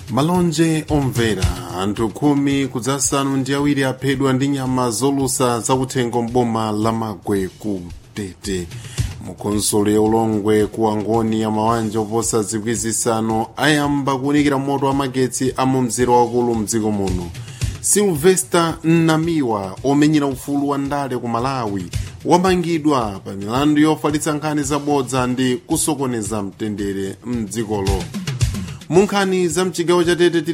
malonje omvera anthu khumi kudzasanu ndi awiri aphedwa ndi nyama zolusa zakuthengo mboma la magwe ku tete mukhonsolo ya ulongwe ku angoni ya mawanja oposa zikwi zisanu ayamba kuwunikira moto wa magetsi a mu mzere wakulu mdziko muno silvester nnamiwa omenyera ufulu wa ndale ku malawi wamangidwa pa milandu yofalitsa nkhani zabodza ndi kusokoneza mtendere mdzikolo mu nkhani za mchigawo cha tete